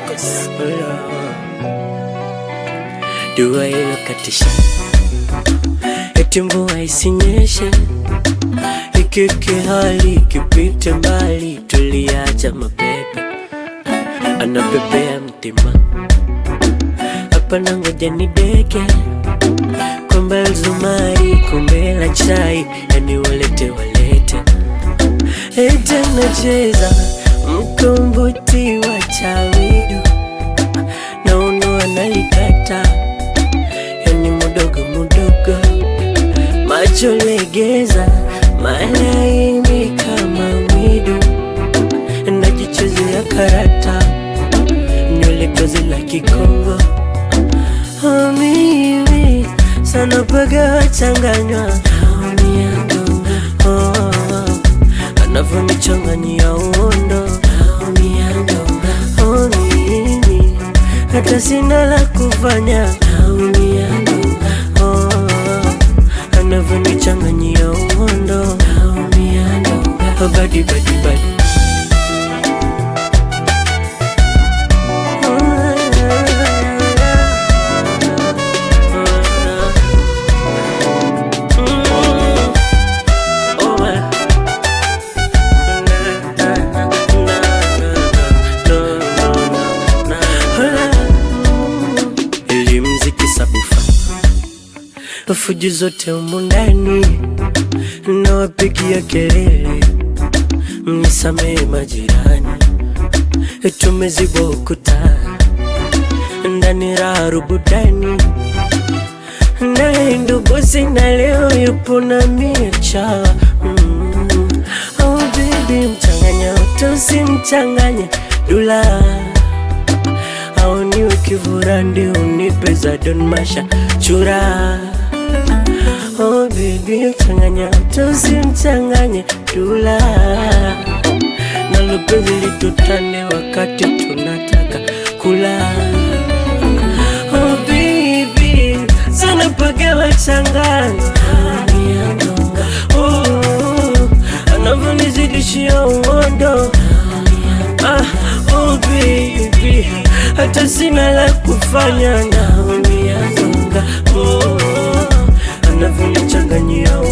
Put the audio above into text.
Dua ilokatisha eti mvua isinyeshe, ikike hali ikipite mbali, tuliacha mapepe anapepea mtima hapa na ngoja ni deke kombe la zumari, kombe la chai, yani walete walete ete nacheza mkombozi wa chawidu na uno analikata, yani mudogo mudogo, macho legeza, malaini kama mwidu, najichezea karata, nywele tozi la Kikongo Oh, mimi sana paga wachanganywa oh, anavyonichanganyia uondo oh, mimi hata sina la kufanya oh, anavyonichanganyia uondo oh, badi badi badi Elimziki sabufa fujo zote humu ndani nawapigia kelele, mnisamehe majirani, tumezibwa ukuta ndani raha rubudani, naye ndugu sina leo yupo na micha mm. Oh baby, mchanganya utusimchanganye dula au niwe kivurandi unipe za Don Masha chura Oh baby, mchanganya tusimchanganye dula na lupenzi litutane wakati tunataka kula Oh baby, sana paka wachanganya Oh, anavyonizidishia uondo Ah, oh baby, hata sina la kufanya naumia zonga oh, anavyonichanganyia